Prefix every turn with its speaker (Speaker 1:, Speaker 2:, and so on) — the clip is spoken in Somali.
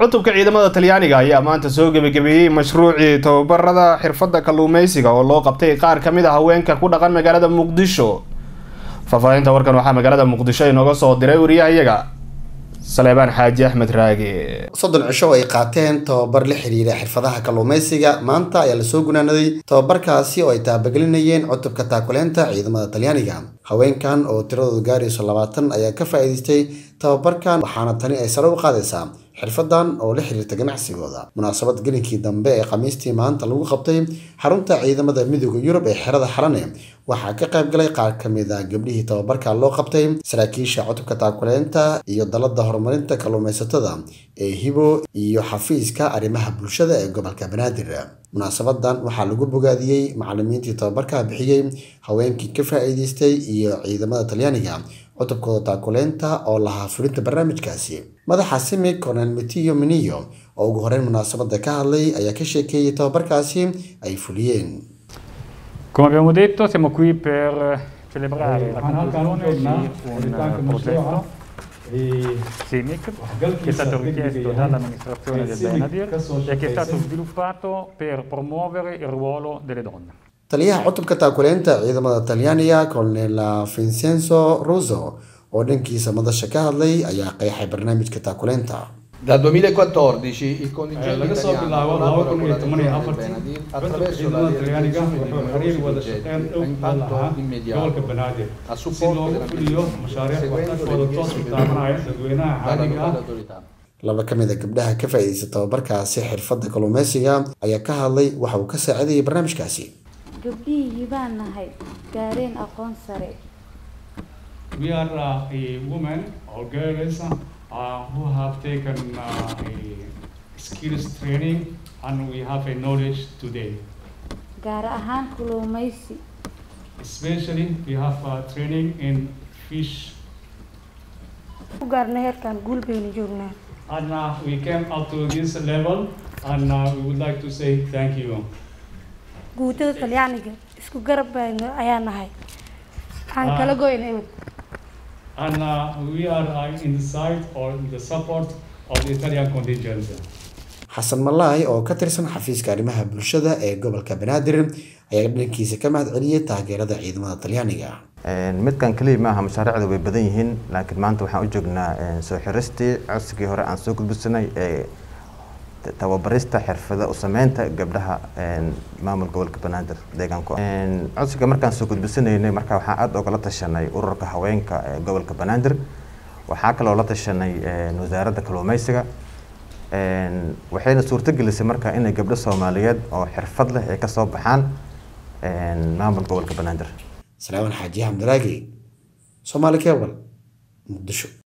Speaker 1: cutubka ciidamada talyaaniga ayaa maanta soo gebagabeeyey mashruucii tababarada xirfadda kalluumeysiga oo loo qabtay qaar ka mid a haweenka ku dhaqan magaalada muqdisho faahfaahinta warkan waxaa magaalada muqdisho inooga soo diray wariyahayaga saleebaan xaaji axmed raage
Speaker 2: soddon cisho oo ay qaateen tababar la xiriira xirfadaha kalluumeysiga maanta ayaa lasoo gunaanaday tababarkaasi oo ay taabagelinayeen cutubka taakuleenta ciidamada talyaaniga haweenkan oo tiradoodu gaarayso labaatan ayaa ka faa'iidaystay tababarkan waxaana tani ay sare u qaadaysaa xirfadan oo la xiriirta ganacsigooda munaasabad gelinkii dambe ee khamiistii maanta lagu qabtay xarunta ciidamada midooda yurub ee xerada xarane waxaa ka qayb galay qaar ka mid a gabdhihii tababarka loo qabtay saraakiisha cutubka taakuleenta iyo dalada horumarinta kalluumeysatada ee hibo iyo xafiiska arrimaha bulshada ee gobolka banaadir munaasabadan waxaa lagu bogaadiyey macalimiintii tababarka bixiyey haweenkii ka faa'iidaystay iyo ciidamada talyaaniga cutubkooda taakuleenta oo lahaa fulinta barnaamijkaasi madaxa simi cornel metiyo miniyo oo ugu horeyn munaasabada ka hadlay ayaa ka sheekeeyey tababarkaasi ay fuliyeen
Speaker 3: Come abbiamo detto, siamo qui per celebrare la
Speaker 4: waxaan halkaan u
Speaker 3: conclusione
Speaker 4: joognaa
Speaker 3: di
Speaker 4: xiritaanka
Speaker 3: un progetto
Speaker 4: mashruuca ee
Speaker 3: CIMIC che è
Speaker 4: waxgalkiisa
Speaker 3: stato
Speaker 4: degdega
Speaker 3: richiesto
Speaker 4: yahay
Speaker 3: dall'amministrazione
Speaker 4: ee
Speaker 3: del
Speaker 4: CIMIC
Speaker 3: Benadir
Speaker 4: ka soo
Speaker 3: e che è stato
Speaker 4: shaqaysay
Speaker 3: sviluppato per promuovere il ruolo delle donne.
Speaker 2: taliyaha cutubka taakuleenta ciidamada talyaaniga colonel vincenzo russo oo dhankiisa madasha ka hadlay ayaa qeexay barnaamijka taakuleenta
Speaker 5: Dal 2014 il contingente
Speaker 4: laga soo
Speaker 5: italiano
Speaker 4: bilaabo
Speaker 5: collabora con la
Speaker 4: 2014
Speaker 5: Direzione del Benadir
Speaker 4: cutubka
Speaker 5: attraverso la
Speaker 4: ciidamada talyaaniga
Speaker 5: realizzazione di
Speaker 4: wuxuu xiriir wada
Speaker 5: numerosi
Speaker 4: shaqeyn
Speaker 5: progetti
Speaker 4: dhow
Speaker 5: a
Speaker 4: la
Speaker 5: impatto
Speaker 4: lahaa
Speaker 5: immediato
Speaker 4: gobolka banaadir
Speaker 5: a
Speaker 4: si
Speaker 5: supporto
Speaker 4: loogu
Speaker 5: della
Speaker 4: fuliyo
Speaker 5: medicina,
Speaker 4: mashaariic
Speaker 5: seguendo
Speaker 4: waxtarkooda
Speaker 5: le
Speaker 4: toos u
Speaker 5: richieste
Speaker 4: taabanaya
Speaker 5: delle
Speaker 4: dadweynaha
Speaker 5: dalle
Speaker 4: caadiga
Speaker 5: locali
Speaker 4: ah
Speaker 5: autorità.
Speaker 2: laba ka mid a gabdhaha ka faa'iidaysta tababarkaasi xirfadda kalluumeysiga ayaa ka hadlay waxa uu ka saacidayay barnaamijkaasi
Speaker 6: gabdhihii baan nahay gaareen aqoon sare
Speaker 4: We are uh, a woman or girls uh, who have taken uh, a skills training and we have a knowledge today.
Speaker 6: gaar ahaan kalluumaysi
Speaker 4: Especially we have uh, training in fish
Speaker 7: ku gaarna heerkan guul baynu joognaa
Speaker 4: and uh, we came up to this level and uh, we would like to say thank you.
Speaker 7: guutada talyaaniga isku garab baynu ayaa nahay waxaan
Speaker 4: Ah.
Speaker 7: kala goyna imid
Speaker 4: And uh, we are uh, in the side or in the support of the Italian contingent.
Speaker 2: xasan malaay oo ka tirsan xafiiska arrimaha bulshada ee gobolka banaadir ayaa dhankiisa ka mahad celiyey taageerada ciidamada talyaaniga
Speaker 8: midkan keliya maaha mashaariicda way badan yihiin laakiin maanta waxaan u joognaa soo xiristii codsigii hore aan soo gudbisanay ee tababarista xirfada u sameynta gabdhaha maamul gobolka banaadir deegaanku codsiga markaan soo gudbisanaynay marka waxaan aada ogala tashanay ururka haweenka ee gobolka banaadir waxaa kaloo la tashanay wasaaradda kalluumeysiga waxayna suurto gelisay marka inay gabdho soomaaliyeed oo xirfad leh ay kasoo baxaan maamul gobolka banaadir
Speaker 2: salaaman xaaji xamdiraagi soomaali kebal muqdisho